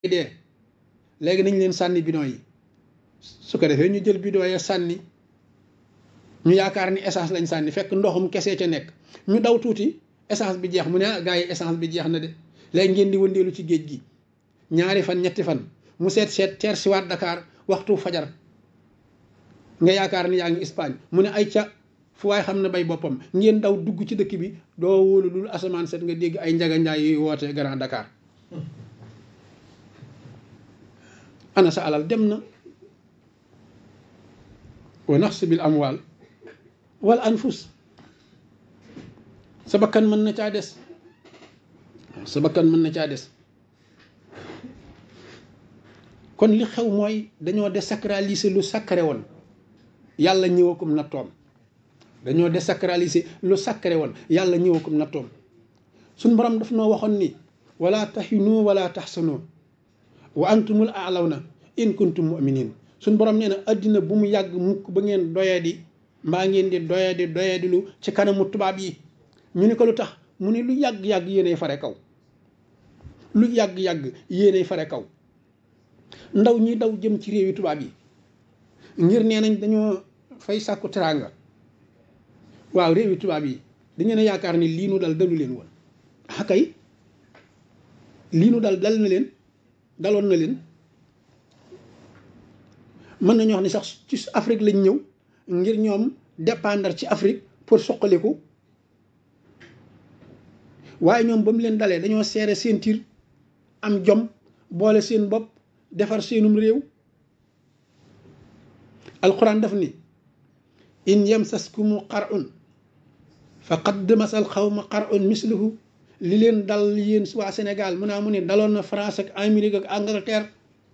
dee léegi nañ leen sànni bidon yi su ko defee ñu jël bidon ya sànni ñu yaakaar ni essence lañ sànni fekk ndoxum kese ca nekk ñu daw tuuti essence bi jeex mu ne ah gars yi essence bi jeex na de léegi ngeen di wëndeelu ci géej gi ñaari fan ñetti fan mu seet seet teer si waat Dakar waxtu fajar nga yaakaar ni yaa ngi Espagne mu ne ay ca fu waay xam ne bay boppam ngeen daw dugg ci dëkk bi doo wóolu lul asamaan set nga dégg ay njaga njaay yuy woote Grand Dakar ana sa alal dem na wa nafs bil amwal wal anfus sa bakkan mën na caa des sa bakkan mën na caa des kon li xew mooy dañoo désacraliser lu sacré woon yàlla ñëwakum na toom dañoo désacraliser lu sacré woon yàlla ñëwakum na toom suñ borom daf noo waxoon ni wala tahinu wala tahsanu wa antumul aalawna in kuntum muminin suñ borom nee na addina bu mu yàgg mukk ba ngeen doyadi mbaa ngeen di doyadi doyadi lu ci kanamu tubaab yi ñu ni ko lu tax mu ne lu yàgg-yàgg yéenay fare kaw lu yàgg-yàgg yéenay fare kaw ndaw ñi daw jëm ci réewi tubaab yi ngir nee nañ dañoo fay sàkku teraanga waaw réewi tubaab yi dañu ne yaakaar ni lii nu dal dalu leen woon ah kay lii nu dal dal na leen daloon na leen mën nañu wax ni sax ci Afrique lañ ñëw ngir ñoom dépendre ci Afrique pour soqaliku waaye ñoom ba mu leen dalee dañoo seere seen tir am jom boole seen bopp defar seenum réew alquran daf ni in yamsaskumu qar'un faqad masal xawma qar'un misluhu li leen dal yéen waa Sénégal mu naa mu ne daloon na France ak Amérique ak Angleterre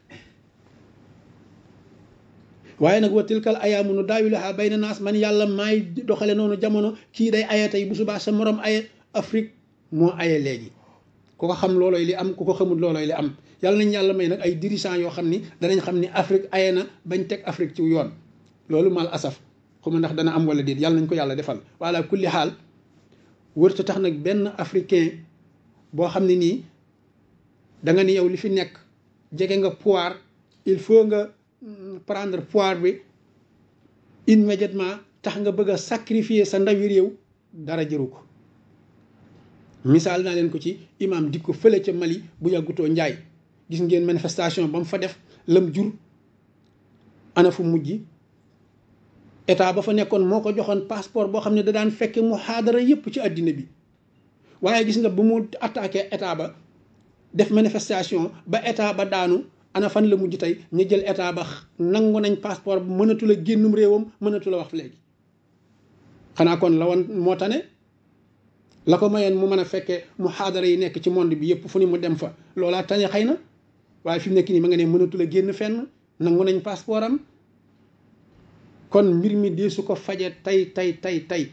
waaye nag wa tilkal ayaamu nu daawiluhaa bayna naas man yàlla maay doxale noonu jamono kii day aye tey bu subaa sa morom aye Afrique moo aye léegi ku ko xam loolooy li am ku ko xamul loolooy li am yàlla nañ yàlla may nag ay dirigeants yoo xam ni danañ xam ni Afrique aye na bañ teg Afrique ci yoon loolu mal asaf xuma ndax dana am wala déet yàlla nañ ko yàlla defal wala kulli xaal wërta tax nag benn africain boo xam ne nii da nga ni yow li fi nekk jege nga pouvoir il faut nga prendre pouvoir bi immédiatement tax nga bëgg a sacrifier sa ndawi réew dara jëru ko misaal naa leen ko ci imam di ko fële ca Mali bu yàggutoo njaay gis ngeen manifestation ba mu fa def lam jur ana fu mujj état ba fa nekkoon moo ko joxoon passeport boo xam ne da daan fekke mu xaadara yépp ci àddina bi waaye gis nga ba mu attaqué état ba def manifestation ba état ba daanu ana fan la mujj tey ñu jël état ba nangu nañ passeport bu mënatu la génnum réewam mënatu la wax léegi xanaa kon la woon moo tane la ko mayoon mu mën a fekkee mu xaadara yi nekk ci monde bi yëpp fu ni mu dem fa loolaa tane xëy na waaye fi mu nekk nii ma nga ne mënatu la génn fenn nangu nañ passeport am kon mbir mi dee su ko faje tey tey tey tey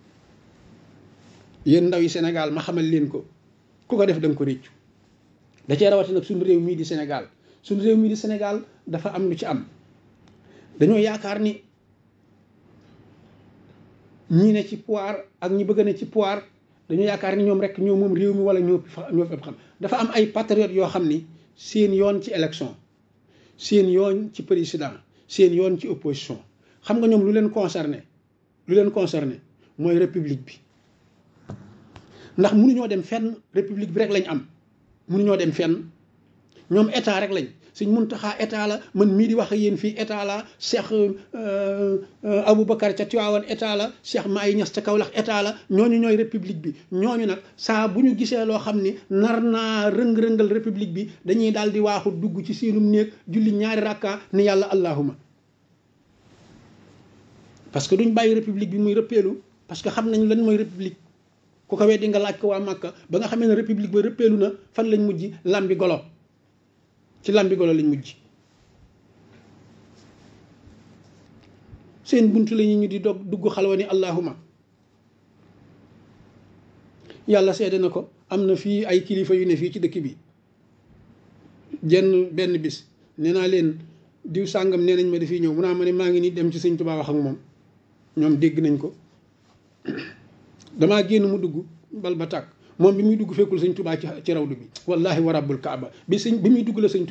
yéen ndaw yi Sénégal ma xamal leen ko ku ko def da nga ko réccu da cee rawati nag suñu réew mii di Sénégal suñu réew mii di Sénégal dafa am lu ci am dañoo yaakaar ni ñii ne ci pouvoir ak ñi bëgg ne ci pouvoir dañoo yaakaar ni ñoom rek ñoo moom réew mi wala ñoo ñoo fépp xam dafa am ay patriotes yoo xam ni seen yoon ci élection seen yoon ci président seen yoon ci opposition xam nga ñoom lu leen concerné lu leen concerné mooy république bi ndax mënuñoo dem fenn république bi rek lañ am mënuñoo dem fenn ñoom état rek lañ suñ Muntaxa état la man mii di wax ak yéen fii état la Cheikh Aboubacar ca Tiwaawan état la Cheikh Maay Ñas ca Kawlax état la ñooñu ñooy république bi ñooñu nag saa bu ñu gisee loo xam ni nar naa rëng-rëngal république bi dañuy daal di waaxu dugg ci seenum néeg julli ñaari rakka ni yàlla allahuma parce que duñ bàyyi république bi muy rëppeelu parce que xam nañ lan mooy république ku ko weddi nga laaj ko waa Màkka ba nga xamee ne république ba rëppeelu na fan lañ mujj lambi golo ci lambi golo lañ mujj seen buntu la ñu di dog dugg xalwa ni allahuma yàlla seede na ko am na fii ay kilifa yu ne fii ci dëkk bi jenn benn bis nee naa leen diw sàngam nee nañ ma dafiy ñëw mu naa ma ne maa ngi nii dem ci sëñ Tuubaa wax ak moom ñoom dégg nañ ko damaa génn mu dugg bal ba tàkk moom bi muy dugg fekkul sëñ tubaa ci ci rawdu bi wallahi wa rabbul kaaba bi sëñ bi muy dugg la sëñ